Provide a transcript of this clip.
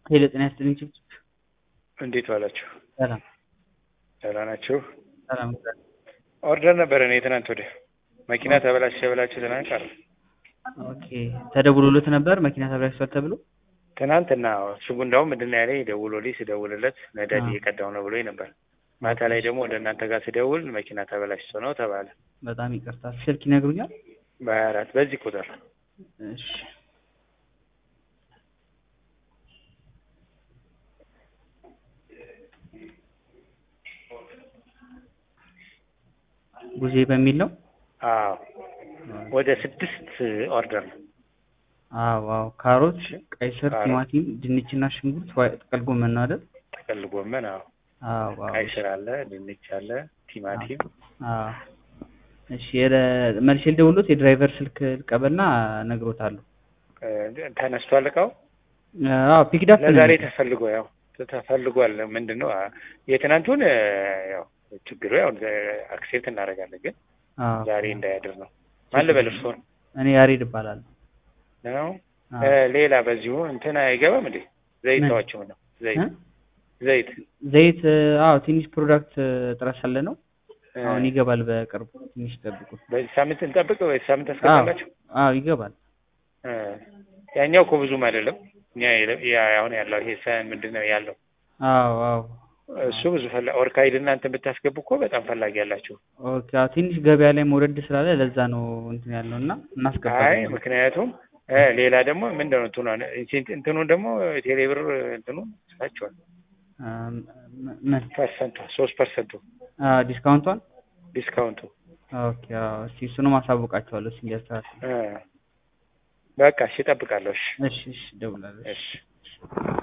ሄሎ ጤና ይስጥልኝ ችብችብ እንዴት ዋላችሁ? ሰላም ደህና ናችሁ? ሰላም ኦርደር ነበረ እኔ ትናንት ወዲያ መኪና ተበላሸ ብላችሁ ትናንት ቀረ። ኦኬ ተደውሎለት ነበር መኪና ተበላሽቷል ተብሎ ትናንትና እሱ እንዳውም ምንድን ነው ያለኝ ደውሎልኝ ስደውልለት ነዳጅ አዎ። እየቀዳሁ ነው ብሎኝ ነበር። ማታ ላይ ደግሞ ወደ እናንተ ጋር ስደውል መኪና ተበላሽቶ ነው ተባለ። በጣም ይቅርታ ስልክ ይነግሩኛል በሀያ አራት በዚህ ቁጥር እሺ ጉዜ በሚል ነው አዎ ወደ ስድስት ኦርደር ነው። አዎ አዎ ካሮት ቀይ ስር ካሮት። ቲማቲም ድንችና ሽንኩርት ዋይ ጥቅል ጎመን ነው አይደል ጥቅል ጎመን አዎ፣ አዎ አዎ ቀይ ስር አለ፣ ድንች አለ፣ ቲማቲም አዎ እሺ የረ- መልሼ ልደውልሎት የድራይቨር ስልክ ልቀበልና እነግሮታለሁ እ፣ ተነስቷል እቃው አዎ ፒክዳፕ ለዛሬ ተፈልጎ ያው ተፈልጓል። ምንድን ነው አ- የትናንቱን እ፣ ያው ችግሩ ያው አክሴፕት እናደርጋለን፣ ግን ዛሬ እንዳያድር ነው። ማን ልበል እርስዎን እኔ ያሬድ እባላለሁ ነው? አዎ። እ፣ ሌላ በዚሁ እንትን አይገባም እንዴ? ዘይት ምን? ተዋቸው ነው ዘይት እ? ዘይት ዘይት አዎ ትንሽ ፕሮዳክት እጥረት ስላለ ነው እ፣ አሁን ይገባል በቅርቡ ትንሽ ጠብቁ በዚህ ሳምንት እንጠብቅ ወይ ሳምንት ታስገባላችሁ? አዎ ይገባል እ፣ ያኛው እኮ ብዙም አይደለም። እኛ የለ- ያ አሁን ያለው ይሄ ሰ ምንድን ነው ያለው አዎ አዎ እሱ ብዙ ፈላ ኦርካይድ እና እንትን ብታስገቡ እኮ በጣም ፈላጊ ያላችሁ። ኦኬ አዎ ትንሽ ገበያ ላይ መውረድ ስላለ ለዛ ነው እንትን ያለው እና አይ እናስገባለን ምክንያቱም እ፣ ሌላ ደግሞ ምንድን ነው እንትኑ እንትኑ ደግሞ ቴሌብር እንትኑ ስላቸዋል አ፣ ም- ምን ፐርሰንቱ ሶስት ፐርሰንቱ አ፣ ዲስካውንቷን ዲስካውንቱ ኦኬ አዎ እስኪ እሱንም አሳውቃቸዋለሁ እስኪ እንዲያስተካክሉ እ፣ በቃ እሺ እጠብቃለሁ። እሺ እሺ እሺ እደውላለሁ እሺ